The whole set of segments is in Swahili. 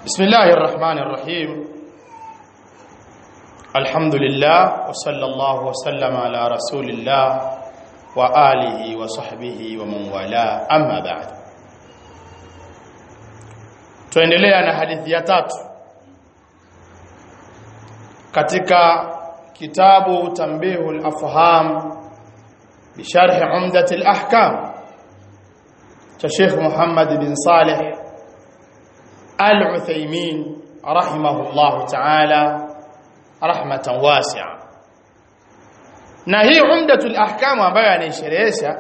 بسم الله الرحمن الرحيم الحمد لله وصلى الله وسلم على رسول الله وآله وصحبه ومن والاه أما بعد tuendelea na hadithi ya tatu katika kitabu tambihul afham bisharh umdat al-ahkam cha Sheikh Muhammad bin Saleh Al-Uthaymeen rahimahullah ta'ala rahmatan wasi'a na hii umdatul ahkam ambayo anaisherehesha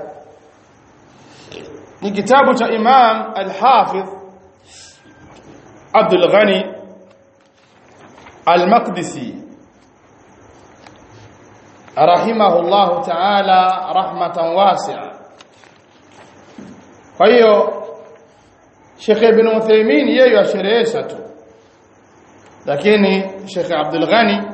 ni kitabu cha Imam Al-Hafidh Abdul Ghani Al-Maqdisi rahimahullah ta'ala rahmatan wasi'a kwa hiyo Sheikh Ibn Uthaymeen yeye asherehesha tu lakini Sheikh Abdul Ghani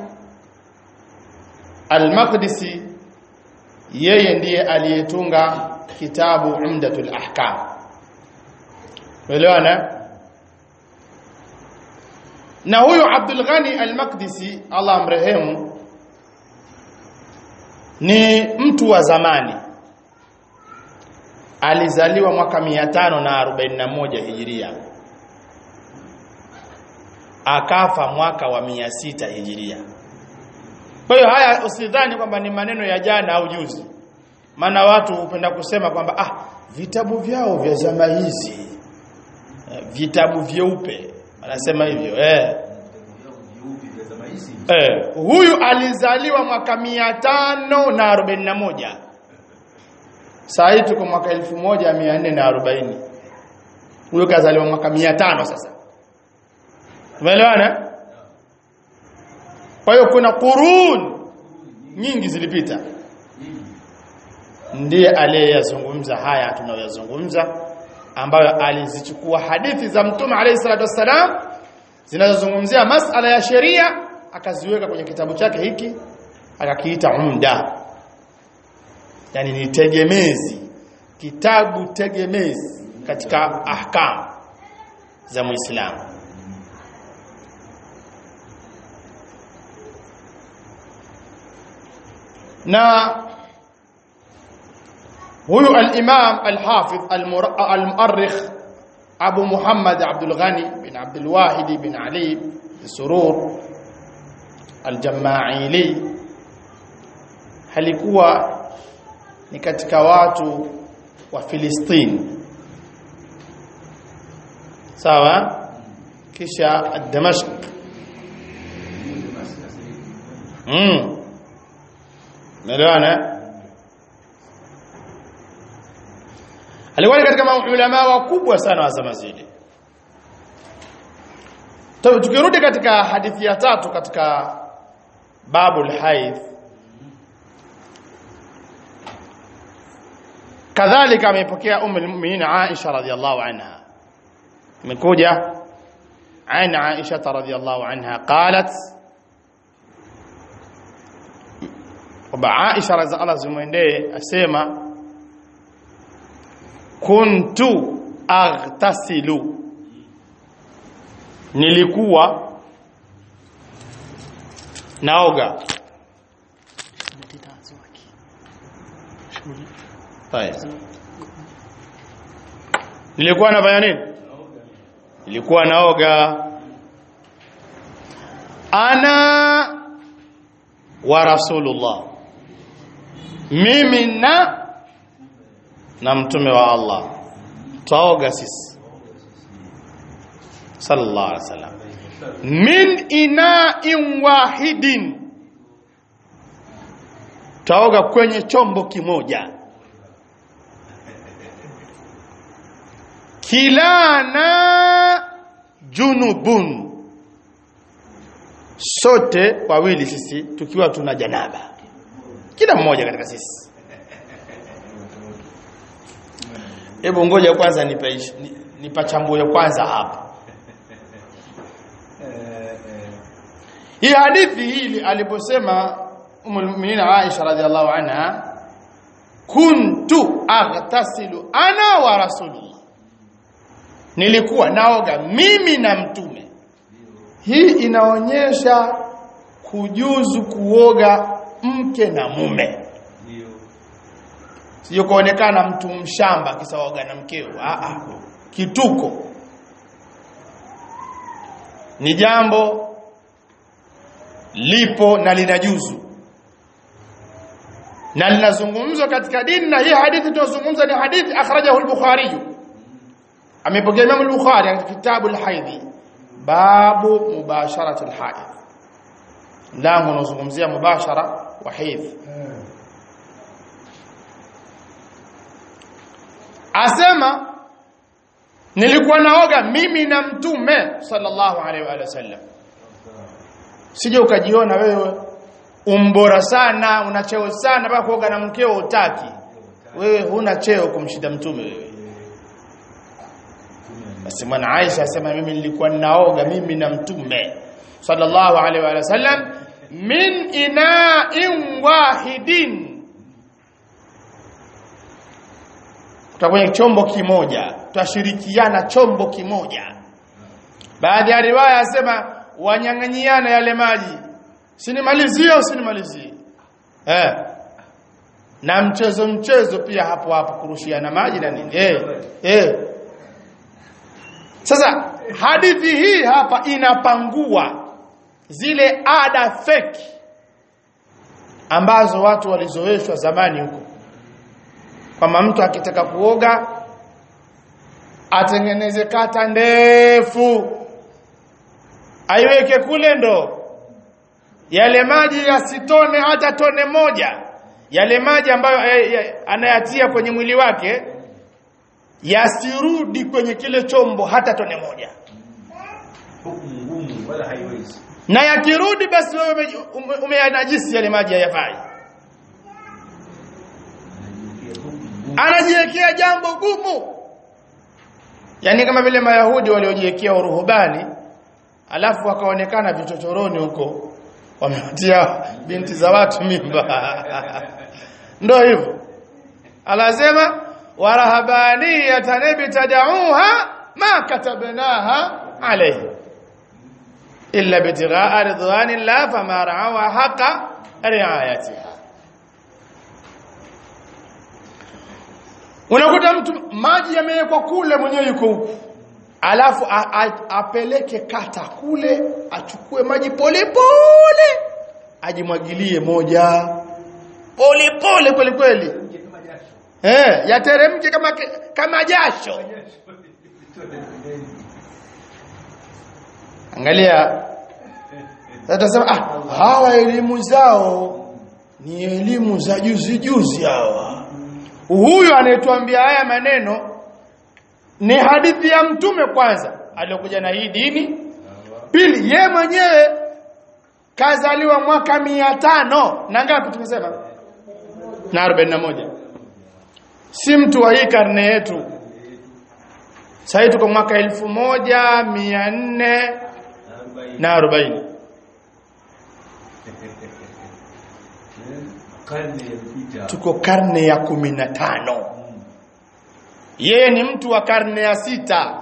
Al-Maqdisi yeye ndiye aliyetunga kitabu Umdatul Ahkam Uelewana na huyu Abdul Ghani Al-Maqdisi Allah amrehemu ni mtu wa zamani alizaliwa mwaka 541 hijiria akafa mwaka wa 600 hijiria kwa hiyo haya usidhani kwamba ni maneno ya jana au juzi maana watu hupenda kusema kwamba ah vitabu vyao vya zama hizi vitabu vyeupe wanasema hivyo eh Eh, huyu alizaliwa mwaka 541 Saa hii tuko mwaka 1440. Huyo kazaliwa mwaka 500 sasa. Tumeelewana? Kwa hiyo kuna qurun nyingi zilipita. Ndiye aliyeyazungumza haya tunayoyazungumza ambayo alizichukua hadithi za Mtume alayhi salatu wassalam zinazozungumzia masala ya sheria akaziweka kwenye kitabu chake hiki akakiita umda yani ni tegemezi kitabu tegemezi katika ahkam za muislamu na huyu al-imam al-hafidh al-mu'arrikh Abu Muhammad Abdul Ghani bin Abdul Wahid bin Ali bin Surur al-Jama'ili halikuwa ni katika watu wa Filistini sawa kisha Damashq mm Melewana alikuwa katika maulama wakubwa sana wa zama zile tukirudi katika hadithi ya tatu katika babul haidh kadhalika amepokea ummu almu'minin Aisha radhiyallahu anha imekuja an Aisha radhiyallahu anha qalat kwamba Aisha radhiallahu zimwendee asema kuntu aghtasilu nilikuwa naoga Haya. Nilikuwa nafanya nini? Nilikuwa naoga. Ana wa Rasulullah. Mimi na na mtume wa Allah. Taoga sisi. Sallallahu alaihi wasallam. Min ina'in wahidin. Taoga kwenye chombo kimoja. kilana junubun sote wawili sisi tukiwa tuna janaba kila mmoja katika sisi hebu ngoja kwanza nipachambue kwanza hapa hii hadithi hii aliposema umul mu'minin Aisha radhiallahu anha kuntu aghtasilu ana wa rasulullah nilikuwa naoga mimi na mtume hii inaonyesha kujuzu kuoga mke na mume ndio sio kuonekana mtu mshamba kisaoga na mkeo a a kituko ni jambo lipo na linajuzu na linazungumzwa katika dini na hii hadithi tunazungumza ni hadithi akhrajahu al-Bukhari amepokea Imam al-Bukhari katika kitabu al-Haidhi babu mubasharati al-haid lango unazungumzia mubashara wa haidh asema nilikuwa naoga mimi na mtume sallallahu alaihi wa sallam sije ukajiona wewe umbora sana una cheo sana mpaka kuoga na mkeo utaki wewe huna cheo kumshinda mtume wewe basi mwana Aisha asema mimi nilikuwa ninaoga mimi na mtume sallallahu alaihi wa sallam min ina'in wahidin kutoka kwenye chombo kimoja twashirikiana chombo kimoja baadhi ya riwaya asema wanyang'anyiana yale maji sinimalizie au sinimalizie eh na mchezo mchezo pia hapo hapo kurushiana maji na nini eh eh sasa hadithi hii hapa inapangua zile ada feki ambazo watu walizoeshwa zamani huko kwamba mtu akitaka kuoga atengeneze kata ndefu aiweke kule ndo yale maji yasitone hata tone moja yale maji ambayo eh, eh, anayatia kwenye mwili wake yasirudi kwenye kile chombo hata tone moja hukumu ngumu wala haiwezi na yakirudi basi wewe ume- ume- umeyanajisi yale maji hayafai anajiwekea hukumu ngumu anajiwekea jambo gumu yaani kama vile mayahudi waliojiwekea uruhubani alafu wakaonekana vichochoroni huko wamewatia binti za watu mimba ndo hivyo anasema warahabaniyatan ibtadauha ma katabnaha alayhi illa bitighaa ridwanillah fama ra'awa haqa riayatiha unakuta mtu maji yamewekwa kule mwenyewe yuko huku alafu a, a, apeleke kata kule achukue maji pole pole ajimwagilie moja pole pole kweli kweli Nje kama jasho eh yateremke kama kama jasho angalia sasa tunasema ah hawa elimu zao ni elimu za juzi juzi hawa huyu anayetuambia haya maneno ni hadithi ya mtume kwanza aliyokuja na hii dini pili ye mwenyewe kazaliwa mwaka mia tano na ngapi tumesema na arobaini na moja si mtu wa hii karne yetu sasa tuko mwaka elfu moja mia nne na arobaini karne iliyopita tuko karne ya kumi na tano yeye ni mtu wa karne ya sita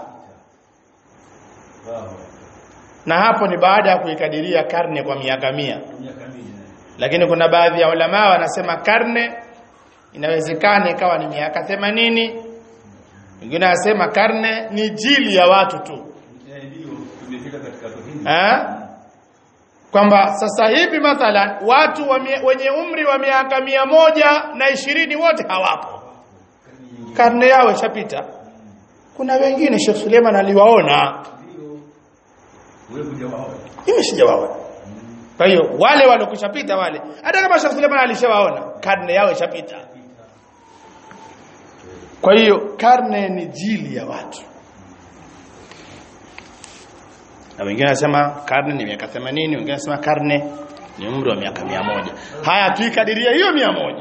Wow. na hapo ni baada ya kuikadiria karne kwa miaka mia miaka mingi lakini kuna baadhi ya ulama wanasema karne inawezekana ikawa ni miaka 80 wengine wanasema karne ni jili ya watu tu Eh, ndio tumefika katika tohini ha? kwamba sasa hivi mathalan watu wa mie- wenye umri wa miaka mia moja na ishirini wote hawapo karne yao ishapita kuna wengine Sheikh Suleiman aliwaona ndio wewe hujawaona mimi sijawaona kwa hiyo wale waliokushapita wale hata kama Sheikh Suleiman alishawaona karne yao ishapita kwa hiyo karne ni jili ya watu na wengine wanasema karne ni miaka 80 wengine wanasema karne ni umri wa miaka mia moja haya tuikadiria hiyo mia moja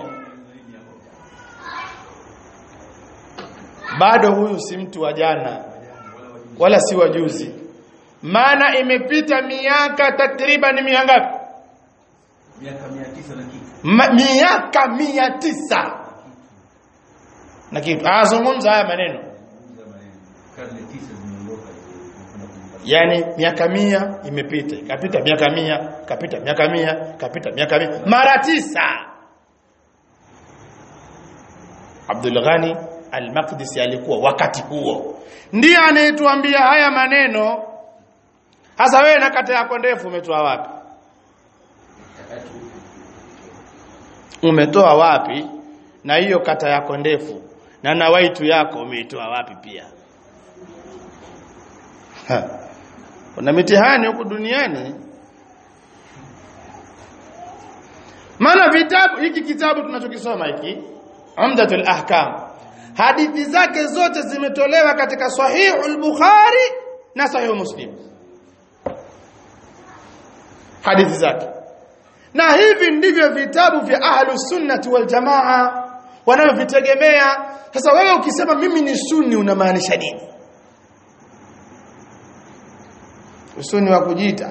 bado huyu si mtu wa jana wala si wa juzi maana imepita miaka takriban mia ngapi miaka 900 na kitu Ma, miaka mia tisa na kitu azungumza haya maneno Zungumza maneno karne tisa zimeondoka yani miaka mia imepita ikapita miaka mia kapita miaka mia kapita miaka mia mara tisa Abdul Ghani Al-Maqdisi alikuwa wakati huo ndiye anayetuambia haya maneno hasa wewe na kata yako ndefu umetoa wapi umetoa wapi na hiyo kata yako ndefu na na waitu yako umeitoa wapi pia ha. kuna mitihani huku duniani maana vitabu hiki kitabu tunachokisoma hiki Umdatul Ahkam hadithi zake zote zimetolewa katika Sahihul Bukhari na Sahih Muslim hadithi zake na hivi ndivyo vitabu vya ahlus sunnati wal jamaa wanavyovitegemea sasa wewe ukisema mimi ni sunni unamaanisha nini usuni wa kujiita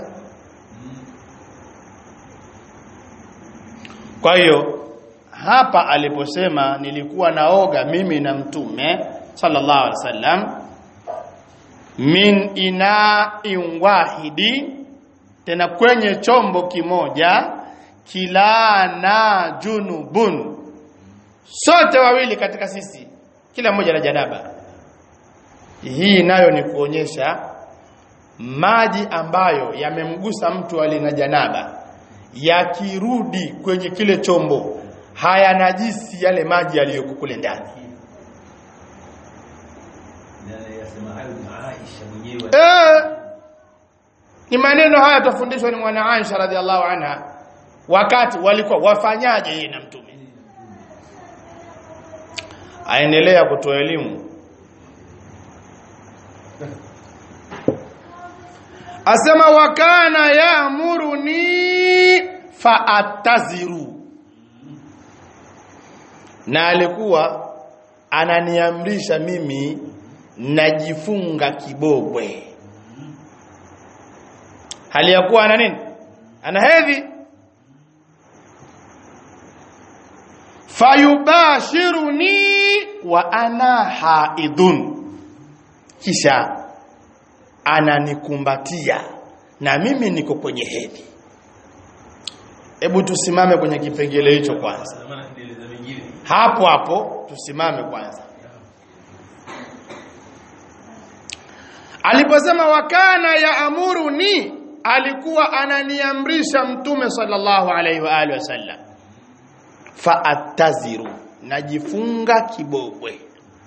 kwa hiyo hapa aliposema nilikuwa naoga mimi na mtume sallallahu alaihi wasallam min ina'in wahidi tena kwenye chombo kimoja kilana junubun sote wawili katika sisi kila mmoja na janaba hii nayo ni kuonyesha maji ambayo yamemgusa mtu aliye na janaba yakirudi kwenye kile chombo haya najisi yale maji yaliyoko kule ndani Na yasema hayo ni Aisha mwenyewe. eh ni maneno haya tufundishwa ni mwana Aisha radhiallahu anha wakati walikuwa wafanyaje yeye na mtume aendelea kutoa elimu asema wakana yaamuruni faataziru na alikuwa ananiamrisha mimi najifunga kibobwe hali ya kuwa ana nini ana hedhi fayubashiruni wa ana haidun kisha ananikumbatia na mimi niko kwenye hedhi hebu tusimame kwenye kipengele hicho kwanza Maana kieleza mengine. hapo hapo tusimame kwanza aliposema wakana ya amuruni alikuwa ananiamrisha mtume sallallahu alaihi wa alihi wasallam faataziru najifunga kibobwe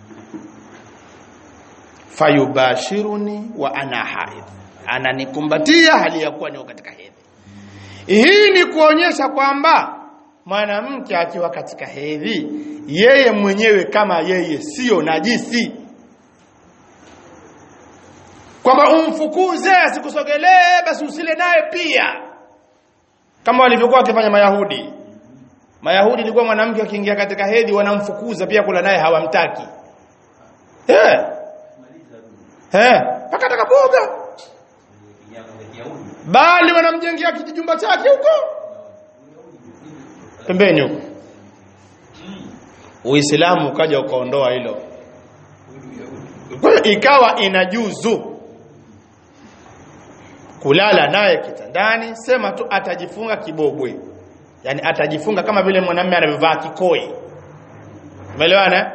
fayubashiruni wa ana haidh ananikumbatia hali ya kuwa niko katika hedhi hii ni kuonyesha kwamba mwanamke akiwa katika hedhi yeye mwenyewe kama yeye sio najisi kwamba umfukuze asikusogelee basi usile naye pia kama walivyokuwa wakifanya mayahudi mayahudi ilikuwa mwanamke akiingia katika hedhi wanamfukuza pia kula naye hawamtaki eh eh mpaka atakapoga Kinyama cha Kiyahudi. bali wanamjengea kijumba chake huko pembeni huko Uislamu ukaja ukaondoa hilo kwa hiyo ikawa inajuzu kulala naye kitandani sema tu atajifunga kibobwe yani atajifunga kama vile mwanamume anavyovaa kikoi umeelewana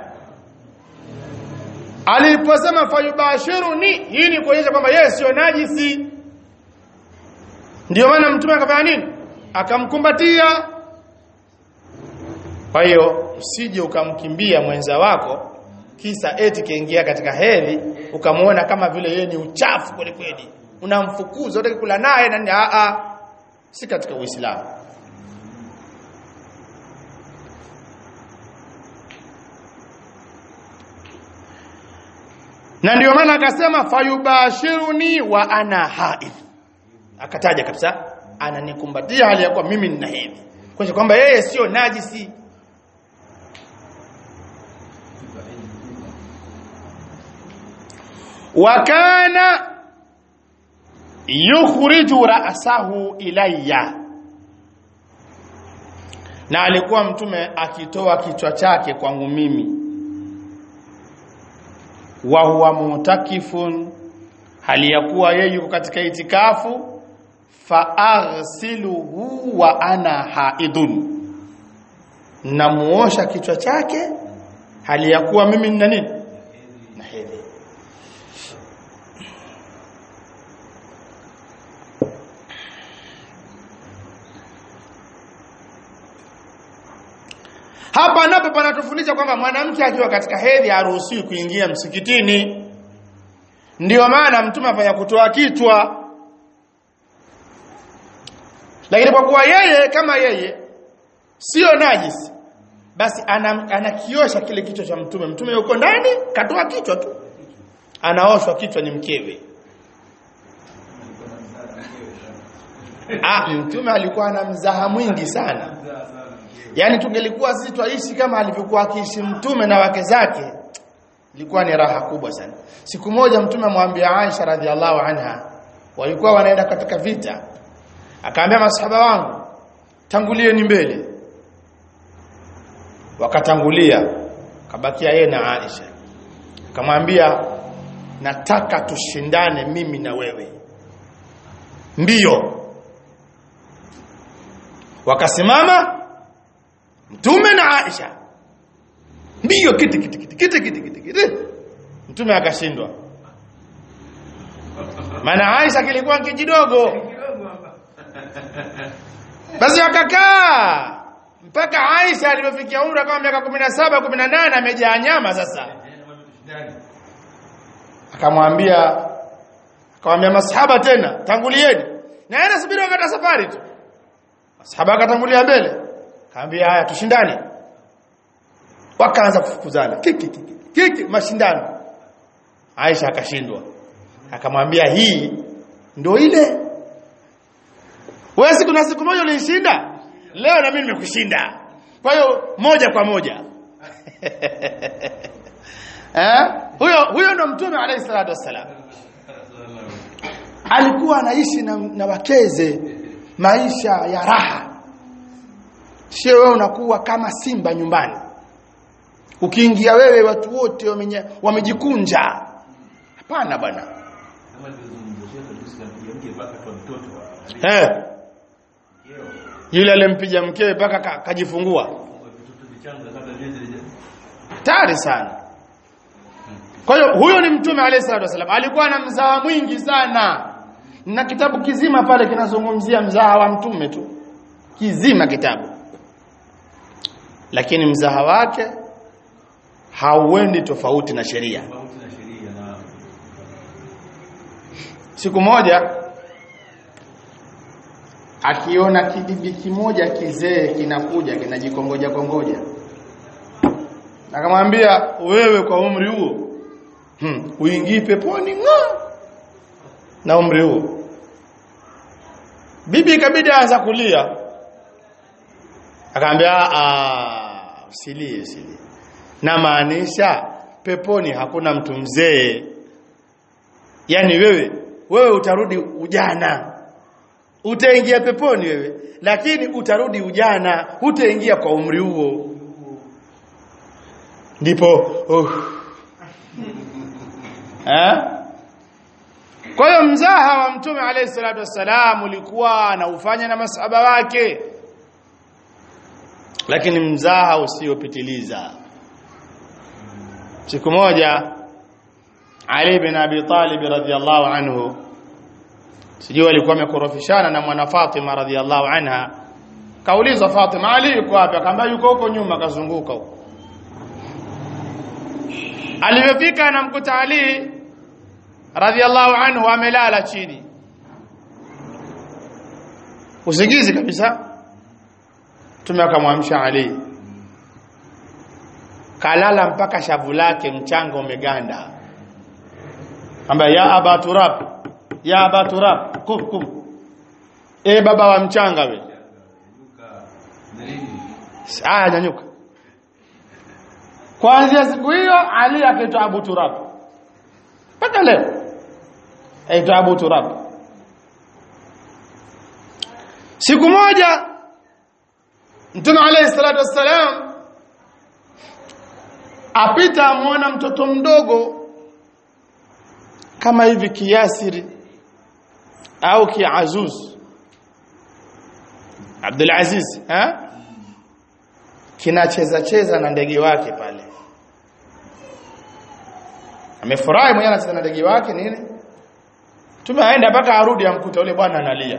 aliposema fayubashiruni hii ni kuonyesha kwamba yeye sio najisi ndio maana mtume akafanya nini akamkumbatia kwa hiyo usije ukamkimbia mwenza wako kisa eti kiingia katika hedhi ukamuona kama vile yeye ni uchafu kweli kweli unamfukuza unataka kula naye na nini a a si katika uislamu na ndio maana akasema fayubashiruni wa ana haidh akataja kabisa ananikumbatia hali ya kuwa mimi nina hedhi kwa kwamba yeye sio najisi wakana yukhriju ra'sahu ilayya na alikuwa mtume akitoa kichwa chake kwangu mimi wa huwa mutakifun hali ya kuwa yeye yuko katika itikafu faaghsiluhu wa ana haidun namuosha kichwa chake hali ya kuwa mimi nina nini na hedhi hapa napo panatufundisha kwamba mwanamke akiwa katika hedhi haruhusiwi kuingia msikitini ndiyo maana mtume afanya kutoa kichwa lakini kwa kuwa yeye kama yeye sio najisi basi ana- anakiosha kile kichwa cha mtume mtume yuko ndani katoa kichwa tu anaoshwa kichwa ni mkewe ah mtume alikuwa na mzaha mwingi sana yaani tungelikuwa sisi twaishi kama alivyokuwa akiishi mtume na wake zake ilikuwa ni raha kubwa sana siku moja mtume amwambia Aisha radhiallahu anha walikuwa wanaenda katika vita akaambia masahaba wangu tangulieni mbele wakatangulia kabakia yeye na Aisha akamwambia nataka tushindane mimi na wewe mbio wakasimama mtume na Aisha mbio kiti kiti kiti kiti kiti kiti kiti mtume akashindwa maana Aisha kilikuwa kijidogo basi wakakaa mpaka Aisha alipofikia umri kama miaka 17 18 amejaa nyama sasa akamwambia akamwambia masahaba tena tangulieni na yeye anasubiri wakati wa safari tu masahaba akatangulia mbele akamwambia haya tushindane wakaanza kufukuzana kiki kiki kiki mashindano Aisha akashindwa akamwambia hii ndio ile wewe siku na siku moja ulinishinda leo na mimi nimekushinda kwa hiyo moja kwa moja eh huyo huyo ndo mtume alayhi salatu wassalam alikuwa anaishi na, na wakeze maisha ya raha sio wewe unakuwa kama simba nyumbani ukiingia wewe watu wote wamenye- wamejikunja hapana bwana Kama nilivyozungumza shehe tusikampiga mke mpaka kwa mtoto eh Kero. yule alimpiga mkewe mpaka ka- kajifungua Kwa vitoto vichanga kabla miezi haija- hatari sana kwa hiyo huyo ni mtume alayhi salatu wasallam alikuwa na mzaha mwingi sana na kitabu kizima pale kinazungumzia mzaha wa mtume tu kizima kitabu lakini mzaha wake hauendi tofauti na sheria tofauti na sheria na siku moja akiona kibibi kimoja kizee kinakuja kinajikongoja kongoja akamwambia wewe kwa umri huo hmm, uingii peponi nga na umri huo bibi ikabidi aanza kulia akamwambia "Ah, usilie usilie na maanisha peponi hakuna mtu mzee yani wewe wewe utarudi ujana utaingia peponi wewe lakini utarudi ujana utaingia kwa umri huo ndipo uh. eh kwa hiyo mzaha wa mtume alayhi salatu wassalam ulikuwa anaufanya na masahaba wake lakini mzaha usiopitiliza siku moja Ali bin Abi Talib radhiyallahu anhu sijui alikuwa amekorofishana na mwana Fatima radhiyallahu anha kaulizwa Fatima Ali yuko wapi akamwambia yuko huko nyuma kazunguka huko Alipofika anamkuta Ali radhiyallahu anhu amelala chini usingizi kabisa Mtume akamwamsha Ali kalala mpaka shavu lake mchanga umeganda ambaye ya aba turab ya aba turab kum kum e baba wa mchanga we Luka na nini? aya nyanyuka kuanzia siku hiyo Ali akaitwa Abu Turab mpaka leo aitwa Abu Turab siku moja Mtume alayhi salatu wassalam apita amwona mtoto mdogo kama hivi kiasiri au kiazuz Abdul Aziz eh kinacheza cheza na ndege wake pale amefurahi mwenyewe anacheza na ndege wake nini tumeaenda mpaka arudi amkuta yule bwana analia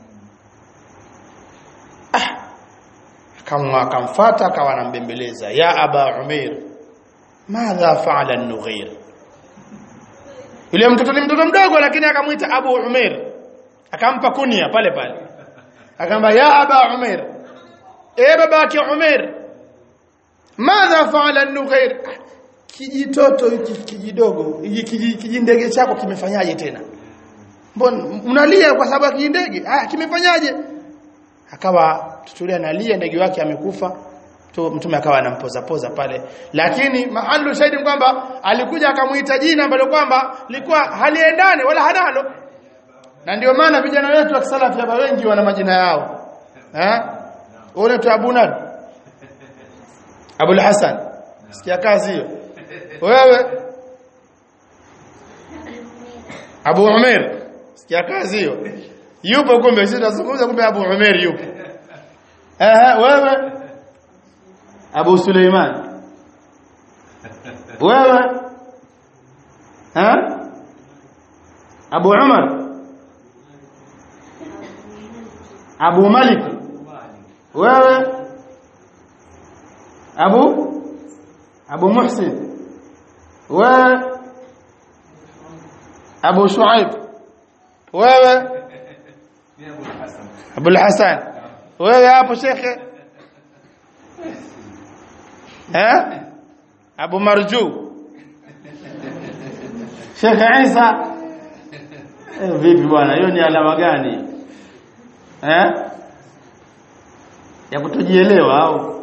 kama akamfuata akawa anambembeleza ya aba umair madha faala an-nughir yule mtoto ni mtoto mdogo lakini akamwita abu umair akampa kunia pale pale akamba ya aba umair e babake umair madha faala an-nughir kijitoto hiki kijidogo hiki kijindege chako kimefanyaje tena mbona unalia kwa sababu ya kijindege ah kimefanyaje akawa tutulia analia ndege wake amekufa mtume akawa anampoza poza pale lakini mahalu shahidi kwamba alikuja akamuita jina ambalo kwamba likuwa haliendane wala hanalo na ndio maana vijana wetu wa kisalafi hapa wengi wana majina yao eh uone tu Abu Nad Abu Hassan sikia kazi hiyo wewe Abu Umair sikia kazi hiyo yupo kumbe sisi tunazungumza kumbe Abu Umair yupo eh wewe Abu Suleiman wewe ha Abu Umar Abu Malik wewe Abu Abu Muhsin wewe Abu Shuaib wewe Abu Hassan wewe hapo shekhe eh Abu Marju Sheikh Isa eh, vipi bwana hiyo ni alama gani eh ya kutojielewa au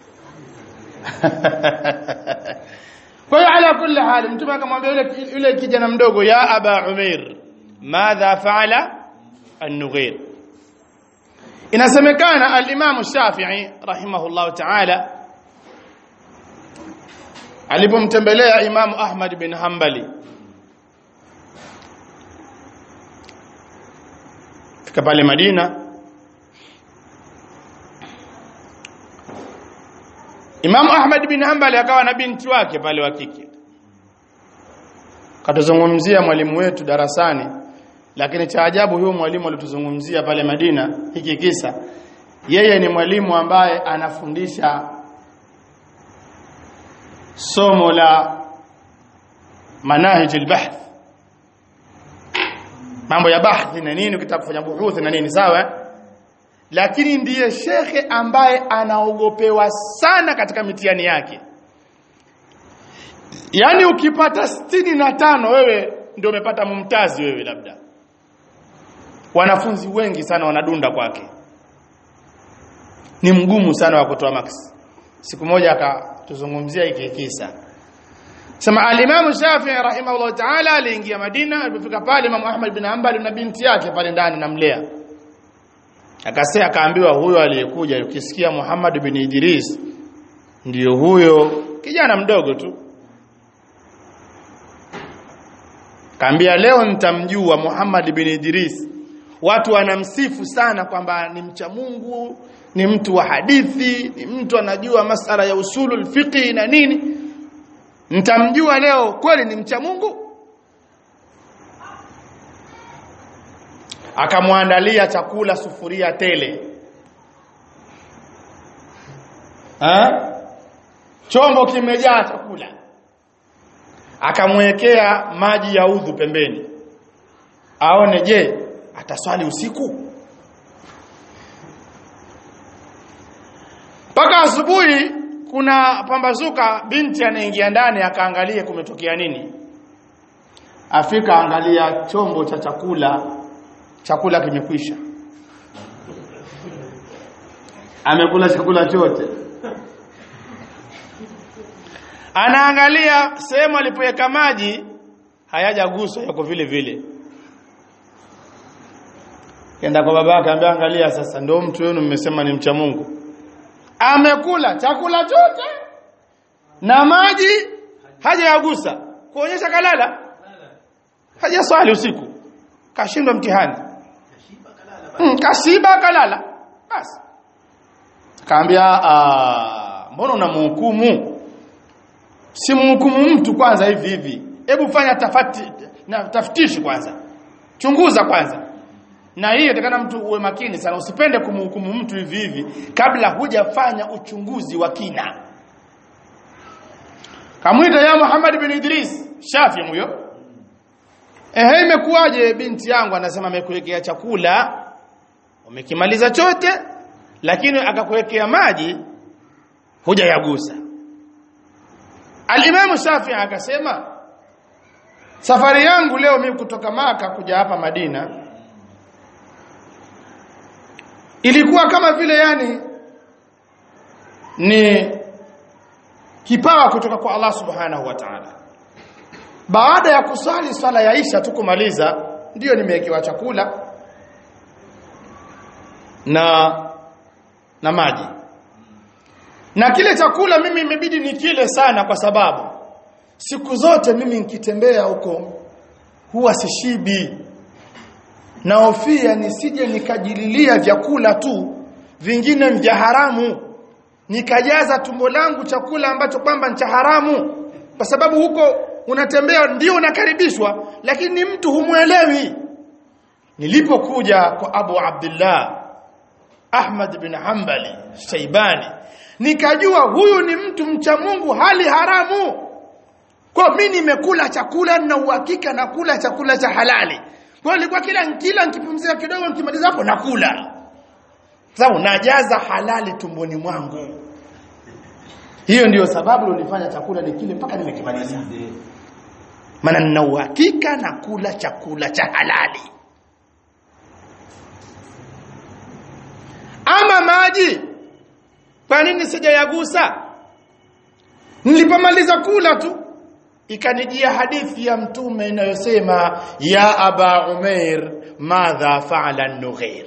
kwa hiyo ala kulli hali mtume akamwambia yule yule kijana mdogo ya aba umair madha faala an-nughir inasemekana al-imam Shafi'i rahimahullah ta'ala alipomtembelea Imam Ahmad bin Hanbali fika pale Madina Imam Ahmad bin Hanbali akawa na binti wake pale wa kike katuzungumzia mwalimu wetu darasani lakini cha ajabu huyo mwalimu alituzungumzia pale Madina hiki kisa yeye ni mwalimu ambaye anafundisha somo la manahij albahth mambo ya bahthi na nini ukitaka kufanya buhuthi na nini sawa lakini ndiye shekhe ambaye anaogopewa sana katika mitihani yake yaani ukipata sitini na tano wewe ndio umepata mumtazi wewe labda wanafunzi wengi sana wanadunda kwake ni mgumu sana wa kutoa max siku moja akatuzungumzia hiki kisa sema al-Imam Shafi'i rahimahullah ta'ala aliingia Madina alipofika pale Imam Ahmad bin Hanbal na binti yake pale ndani namlea akasema akaambiwa huyo aliyekuja ukisikia Muhammad bin Idris ndiyo huyo kijana mdogo tu kaambia leo nitamjua Muhammad bin Idris watu wanamsifu sana kwamba ni mcha Mungu ni mtu wa hadithi ni mtu anajua masala ya usulul fiqh na nini nitamjua leo kweli ni mcha Mungu akamwandalia chakula sufuria tele ha? chombo kimejaa chakula akamwekea maji ya udhu pembeni aone je ataswali usiku mpaka asubuhi kuna pambazuka binti anaingia ndani akaangalia kumetokea nini afika angalia chombo cha chakula chakula kimekwisha amekula chakula chote anaangalia sehemu alipoweka maji hayajaguswa yako vile vile kenda kwa baba yake ambaye angalia sasa ndio mtu wenu mmesema ni mcha Mungu amekula chakula chote na maji hajayagusa kuonyesha kalala hajaswali usiku kashindwa mtihani mm, kashiba kalala basi kaambia ah, mbona unamhukumu si mhukumu mtu kwanza hivi hivi hebu fanya tafati na taftishi kwanza chunguza kwanza na hii inatakana mtu uwe makini sana usipende kumhukumu mtu hivi hivi kabla hujafanya uchunguzi wa kina kamwita ya Muhammad bin Idris Shafi huyo ehe imekuwaje binti yangu anasema amekuwekea chakula umekimaliza chote lakini akakuwekea maji hujayagusa Al-Imam Shafi akasema safari yangu leo mimi kutoka maka kuja hapa Madina ilikuwa kama vile yani ni kipawa kutoka kwa Allah Subhanahu wa Ta'ala baada ya kusali swala ya Isha tukumaliza ndiyo nimewekewa chakula na na maji na kile chakula mimi imebidi nikile sana kwa sababu siku zote mimi nikitembea huko huwa sishibi naofia nisije nikajililia vyakula tu vingine vya haramu nikajaza tumbo langu chakula ambacho kwamba ni cha haramu kwa sababu huko unatembea ndio unakaribishwa lakini ni mtu humwelewi nilipokuja kwa Abu Abdullah Ahmad bin Hanbali Shaibani nikajua huyu ni mtu mcha Mungu hali haramu kwa mimi nimekula chakula na uhakika nakula chakula cha halali kwa nilikuwa kila kila nikipumzika kidogo nikimaliza hapo nakula sababu najaza halali tumboni mwangu hiyo ndiyo sababu ilonifanya chakula nikile mpaka nimekimaliza maana nina uhakika nakula chakula cha halali ama maji kwa nini sijayagusa nilipomaliza kula tu ikanijia hadithi ya mtume inayosema ya aba umair madha faala an-nughair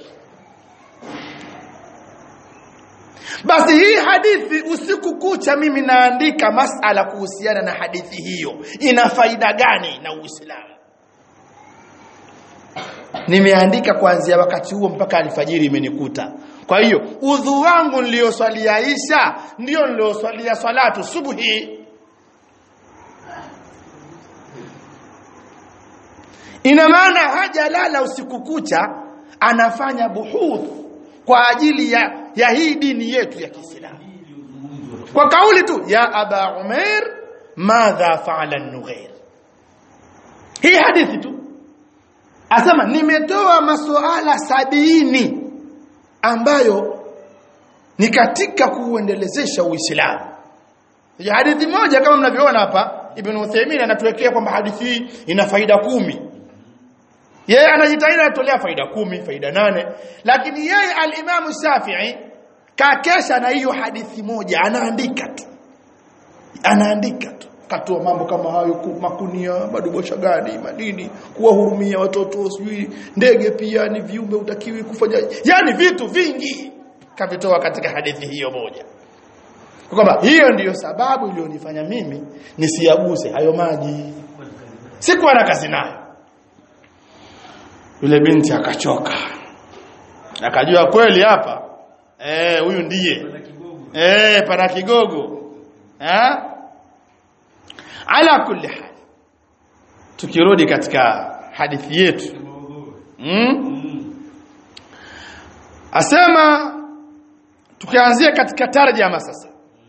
basi hii hadithi usiku kucha mimi naandika masala kuhusiana na hadithi hiyo ina faida gani na uislamu nimeandika kuanzia wakati huo mpaka alfajiri imenikuta kwa hiyo udhu wangu nilioswalia isha ndio nilioswalia salatu subuhi ina maana hajalala usiku kucha anafanya buhuth kwa ajili ya, ya hii dini yetu ya Kiislamu kwa kauli tu ya aba umair madha faala an-nughair hii hadithi tu asema nimetoa masuala sabini ambayo ni katika kuuendelezesha Uislamu. Ya hadithi moja kama mnavyoona hapa Ibn Uthaymeen anatuwekea kwamba hadithi hii ina faida kumi. Yeye anajitahidi anatolea faida kumi, faida nane, lakini yeye al-Imam Shafi'i kakesha na hiyo hadithi moja anaandika tu. Anaandika tu katoa mambo kama hayo makunia madubosha gani madini kuwahurumia watoto sijui ndege pia ni viumbe utakiwi kufanya yani vitu vingi kavitoa katika hadithi hiyo moja kwamba hiyo ndiyo sababu iliyonifanya mimi nisiyaguse hayo maji sikuwa na kazi nayo yule binti akachoka akajua kweli hapa eh huyu ndiye eh pana kigogo eh ala kulli hal tukirudi katika hadithi yetu mm? asema tukianzia katika tarjama sasa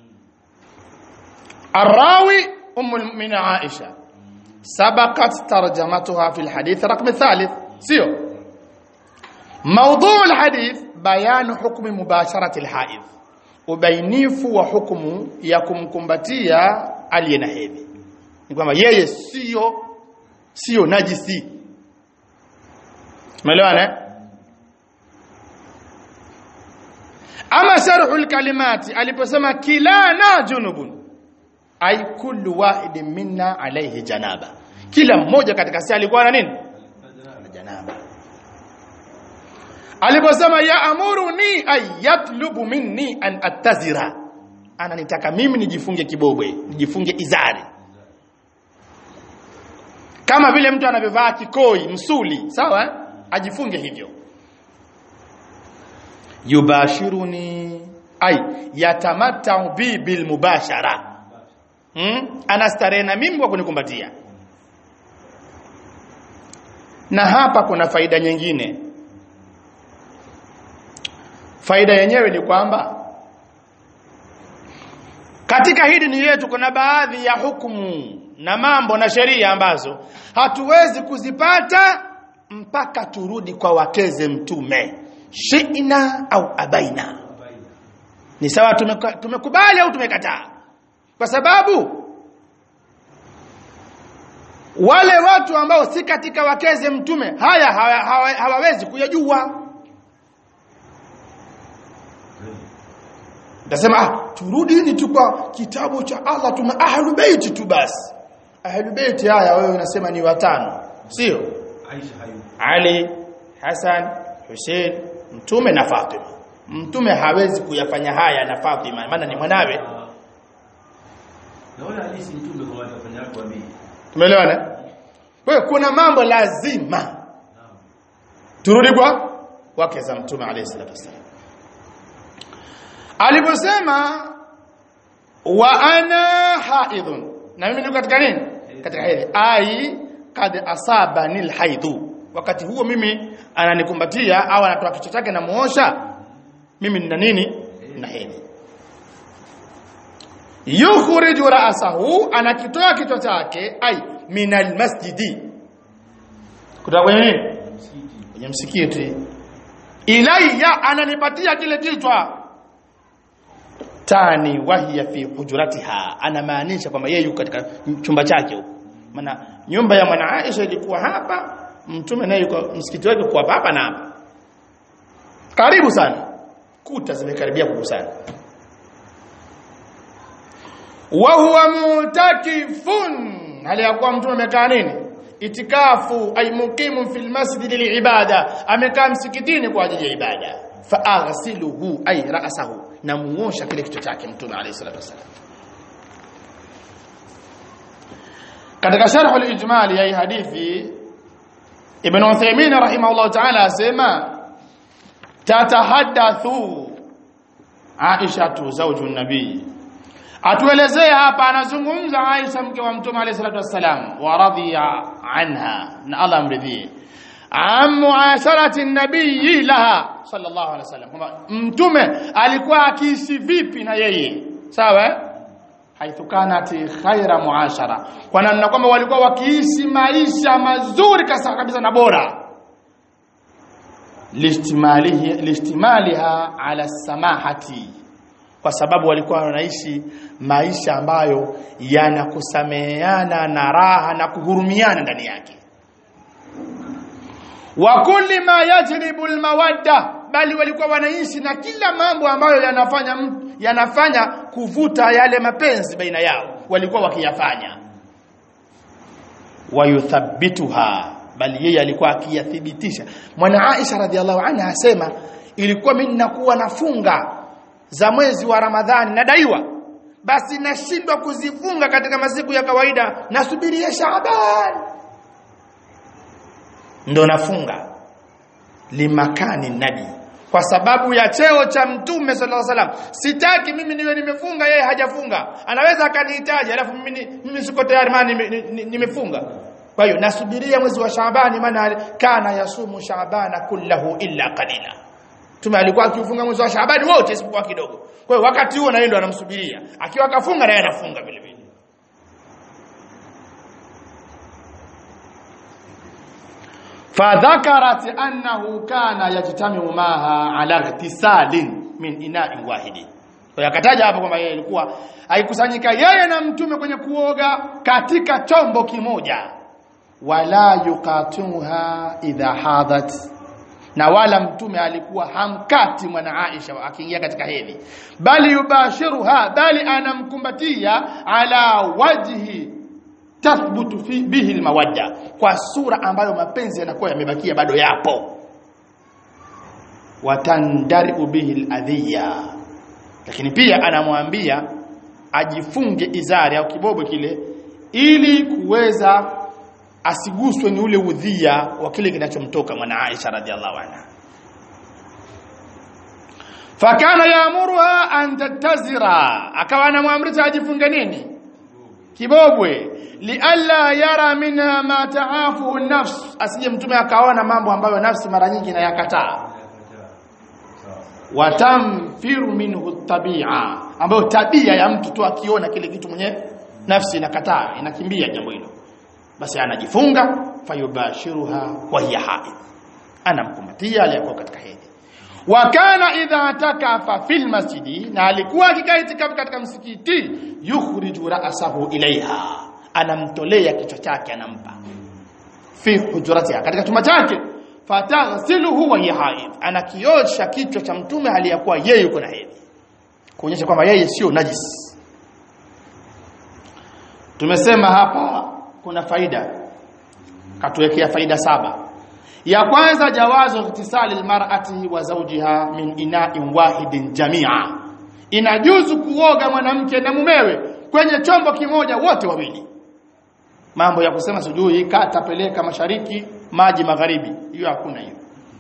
الراوي ام المؤمنين عائشه سبقت ترجمتها في الحديث رقم الثالث سيو موضوع الحديث بيان حكم مباشره الحائض ubainifu wa hukumu ya kumkumbatia aliye na hedhi ni kwamba yeye sio sio najisi umeelewana ama sharhu alkalimati aliposema kilana junubun ay kullu wahidin minna alayhi janaba kila mmoja katika sisi alikuwa na nini na janaba aliposema ya amuruni ay yatlubu minni an attazira ananitaka mimi nijifunge kibobwe nijifunge izari kama vile mtu anavyovaa kikoi msuli sawa eh? ajifunge hivyo yubashiruni ay yatamattau bi bil mubashara hmm? anastarehe na mimi kwa kunikumbatia na hapa kuna faida nyingine faida yenyewe ni kwamba katika hii dini yetu kuna baadhi ya hukumu na mambo na sheria ambazo hatuwezi kuzipata mpaka turudi kwa wakeze mtume shi'na au abaina ni sawa tumeka- tumekubali au tumekataa kwa sababu wale watu ambao si katika wakeze mtume haya hawa- hawa- hawawezi kuyajua Nasema ah turudini tu kwa kitabu cha Allah tuna ahlul bait tu basi. Ahlul bait haya wewe unasema ni watano, sio? Aisha hayu. Ali, Hassan, Hussein, Mtume na Fatima. Mtume hawezi kuyafanya haya na Fatima maana ni mwanawe. Na wala halisi mtume kwa watu wafanya wako wabii. Tumeelewana? Kwa hiyo kuna mambo lazima Naam. turudi kwa wake za Mtume alayhi salatu wasallam. Aliposema wa ana haidhun, na mimi niko katika nini? Katika hedhi. Ai kad asabani alhaidhu, wakati huo mimi ananikumbatia au anatoa kichwa chake na muosha, mimi nina nini? Na hedhi. Yukhriju ra'sahu, anakitoa kichwa chake ai min almasjidi, kutoka kwenye nini? Msikiti. kwenye msikiti ilayya ananipatia kile kichwa tani wahiya fi hujuratiha anamaanisha kwamba yeye yuko katika chumba chake huko maana nyumba ya mwana Aisha ilikuwa hapa mtume naye yuko msikiti wake kwa hapa na hapa karibu sana kuta zimekaribia kugusana wa huwa mutakifun hali ya kuwa mtume amekaa nini itikafu ay muqimun fil masjid liibada amekaa msikitini kwa ajili ya ibada fa aghsiluhu ay ra'sahu na muosha kile kichwa chake mtume alayhi salatu wasallam katika sharh al-ijmal ya hii hadithi ibn Uthaymeen rahimahullah ta'ala asema tatahaddathu Aisha tu zawju nabii atuelezee hapa anazungumza Aisha mke wa mtume alayhi salatu wassalam wa radhiya anha na Allah amridhie an muasharati nabii laha sallallahu alaihi wasallam kwamba mtume alikuwa akiishi vipi na yeye sawa eh? haithu kanat khaira muashara kwa namna kwamba walikuwa wakiishi maisha mazuri kasa kabisa na bora listimalihi listimaliha ala samahati kwa sababu walikuwa wanaishi maisha ambayo yanakusameheana na raha na kuhurumiana ndani yake wa kulli ma yajribu almawadda bali walikuwa wanaishi na kila mambo ambayo yanafanya mtu- yanafanya kuvuta yale mapenzi baina yao walikuwa wakiyafanya wayuthabbituha bali yeye alikuwa akiyathibitisha mwana Aisha radhiallahu anha asema ilikuwa mimi ninakuwa nafunga za mwezi wa Ramadhani nadaiwa basi nashindwa kuzifunga katika masiku ya kawaida nasubiria Shaaban ndo nafunga limakani nabi kwa sababu ya cheo cha mtume sallallahu alaihi wasallam sitaki mimi niwe nimefunga yeye hajafunga anaweza akanihitaji alafu mimi ni- mimi siko tayari maana nime- ni- ni- nimefunga kwa hiyo nasubiria mwezi wa Shaabani maana kana yasumu Shaabana kullahu illa qalila Mtume alikuwa akifunga mwezi wa Shaabani wote isipokuwa kidogo. Kwa hiyo wakati huo na yeye ndo anamsubiria. Akiwa akafunga na yeye anafunga vile vile. Fadhakarat annahu kana yajtamiu maha ala ihtisalin min ina'in wahidi. Kwa hiyo akataja hapo kwamba yeye alikuwa aikusanyika yeye na mtume kwenye kuoga katika chombo kimoja. Wala yuqatuha idha hadat na wala mtume alikuwa hamkati mwana Aisha akiingia katika hedhi bali yubashiruha bali anamkumbatia ala wajhi tathbutu fi bihi almawadda kwa sura ambayo mapenzi yanakuwa yamebakia bado yapo watandariu bihi aladhiya lakini pia anamwambia ajifunge izari au kibobo kile ili kuweza asiguswe ni ule udhia wa kile kinachomtoka mwana Aisha radhiallahu anha fakana yaamuruha an tattazira akawa anamwamrisha ajifunge nini kibobwe lialla yara minha ma taafu nafs asije mtume akaona mambo ambayo nafsi mara nyingi inayakataa watamfiru minhu tabia ambayo tabia ya mtu tu akiona kile kitu mwenye nafsi inakataa inakimbia jambo hilo basi anajifunga fayubashiruha wa hiya haid anamkumbatia aliyekuwa katika hedhi wa kana idha takafa fil masjidi na alikuwa akikaa itikafu katika msikiti yukhriju ra'sahu ilaiha anamtolea kichwa chake anampa fi hujratiha katika chumba chake fataghsiluhu wa hiya haid anakiosha kichwa cha mtume aliyakuwa yeye yuko na hedhi kuonyesha kwamba yeye sio najis tumesema hapa kuna faida katuwekea faida saba ya kwanza jawazu ightisali almar'ati wa zawjiha min ina'in wahidin jami'a inajuzu kuoga mwanamke na mumewe kwenye chombo kimoja wote wawili mambo ya kusema sijui kata peleka mashariki maji magharibi hiyo hakuna hiyo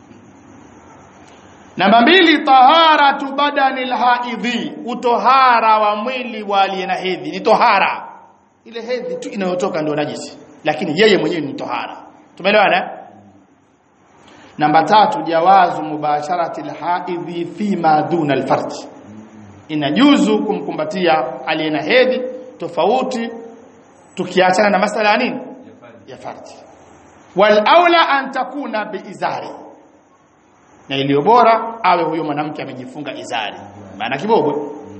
namba mbili taharatu badani alhaidhi utohara wa mwili wa aliye na hedhi ni tohara ile hedhi tu inayotoka ndio najisi lakini yeye mwenyewe ni tohara tumeelewana namba tatu jawazu mubasharati alhaidhi fi ma duna alfarj inajuzu kumkumbatia aliye na hedhi tofauti tukiachana na masala ya nini ya farji wal aula an takuna biizari na iliyo bora awe huyo mwanamke amejifunga izari maana kibobwe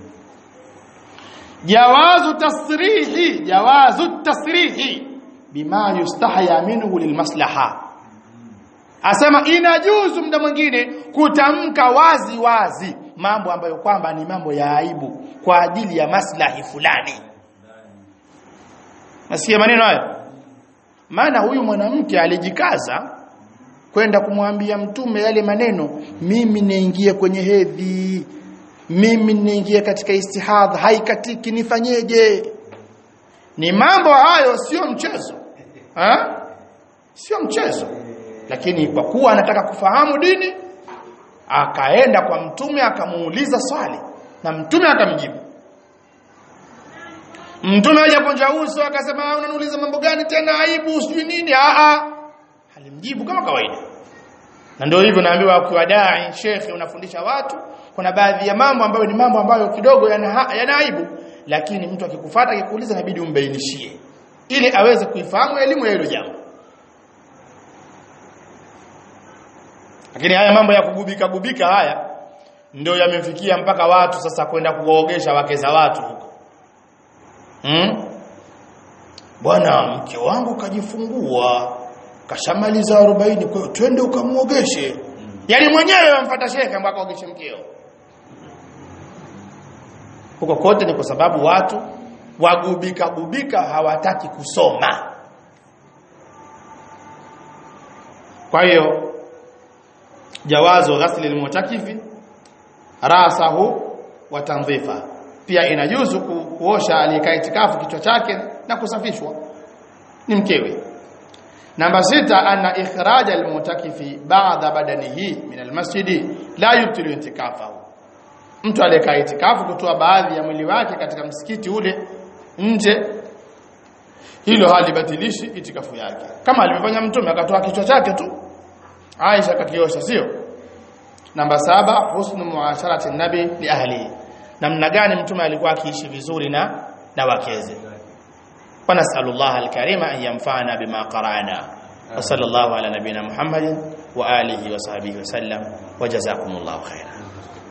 jawazu tasrihi jawazu tasrihi bima yustahya minhu lilmaslaha asema inajuzu muda mwingine kutamka wazi wazi mambo ambayo kwamba ni mambo ya aibu kwa ajili ya maslahi fulani nasikia maneno hayo maana huyu mwanamke alijikaza kwenda kumwambia mtume yale maneno mimi niingie kwenye hedhi mimi niingie katika istihadha haikatiki nifanyeje ni mambo hayo sio mchezo ha? sio mchezo lakini kwa kuwa anataka kufahamu dini akaenda kwa mtume akamuuliza swali na mtume akamjibu mtume hajaponja uso akasema unaniuliza mambo gani tena aibu sijui nini a a alimjibu kama kawaida na ndio hivyo naambiwa ukiwa dai shekhe unafundisha watu kuna baadhi ya mambo ambayo ni mambo ambayo kidogo yana, yana aibu lakini mtu akikufuata akikuuliza inabidi umbainishie ili aweze kuifahamu elimu ya hilo jambo lakini haya mambo ya kugubika gubika haya ndio yamefikia mpaka watu sasa kwenda kuwaogesha wake za watu huko hmm? bwana mke wangu kajifungua kashamaliza 40 kwa hiyo twende ukamuogeshe yaani mwenyewe wamfuata shekhe mpaka aogeshe mkeo huko kote ni kwa sababu watu wagubika gubika hawataki kusoma kwa hiyo jawazu ghasli almutakifi rasahu wa tanzifa pia inajuzu ku, kuosha aliyekaa itikafu kichwa chake na kusafishwa ni mkewe namba sita anna ikhraj almutakifi ba'da badanihi min almasjid la yubtilu itikafahu mtu aliyekaa itikafu kutoa baadhi ya mwili wake katika msikiti ule nje hilo halibatilishi itikafu yake kama alivyofanya mtume akatoa kichwa chake tu Aisha kakiosha sio namba saba husnu muasharati nabi li ahli namna gani mtume alikuwa akiishi vizuri na na wakeze wa nasallallahu alkarima an yanfa'ana bima qara'na wa sallallahu ala nabina muhammadin wa alihi wa sahbihi wa sallam wa jazakumullahu khairan